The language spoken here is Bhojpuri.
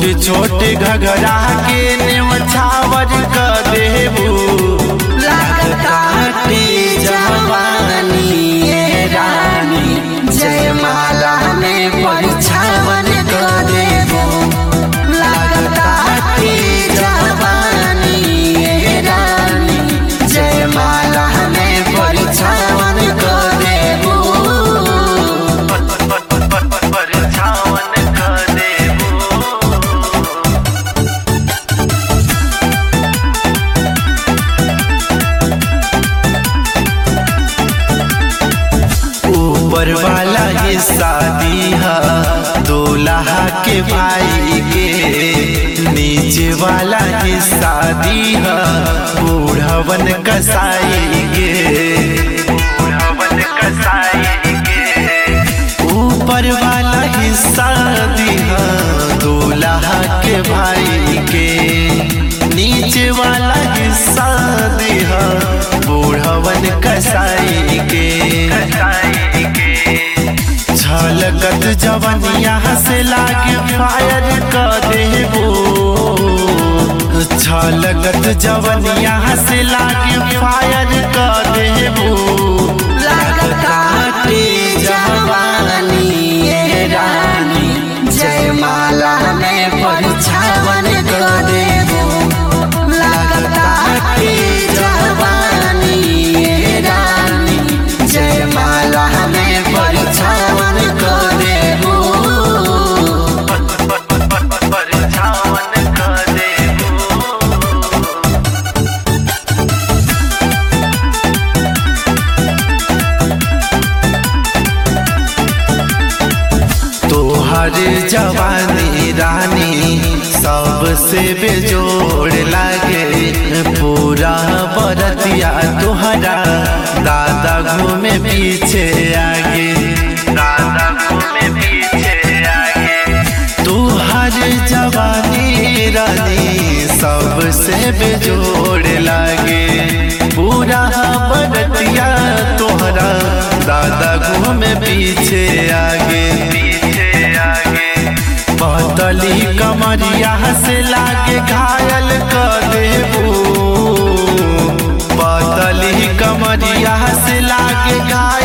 छोट घगरा के नेवछावर क देबू लागताटे जवानी ये रानी जयमाला में परिछावन कर देबो लागताटे जवानी ये रानी जयमाला में परिछावन कर देबो परछावन क देबू ऊपर वाला ये शादी है दूल्हा के भाई के नीचे वाला ये शादी है बूढ़वन कसाई के बूढ़वन कसाई के ऊपर वाला ही शादी है दूल्हा के भाई के नीचे वाला ही शादी है बूढ़वन कसाई के छलकत जवनिया से लागे फायर क देबो छलकत जवनिया से लागे फायर क देबो लागताटे जवानी ये रानी जयमाला में परिछावन कर देबो लागताटे जवानी ये रानी जयमाला में परिछावन कर देबो परछावन क देबो तोहर जवानी रानी सबसे बेजोड़ लागे पूरा बरतिया तोहरा दादा घूमे पीछे आगे दादा घूमे पीछे आगे तोहर जवानी रानी सबसे बेजोड़ लागे पूरा बरतिया तोहरा दादा घूमे पीछे आगे पीछे आगे बदली कमरिया से लागे घायल कर देबू बदली कमरिया से लागे घायल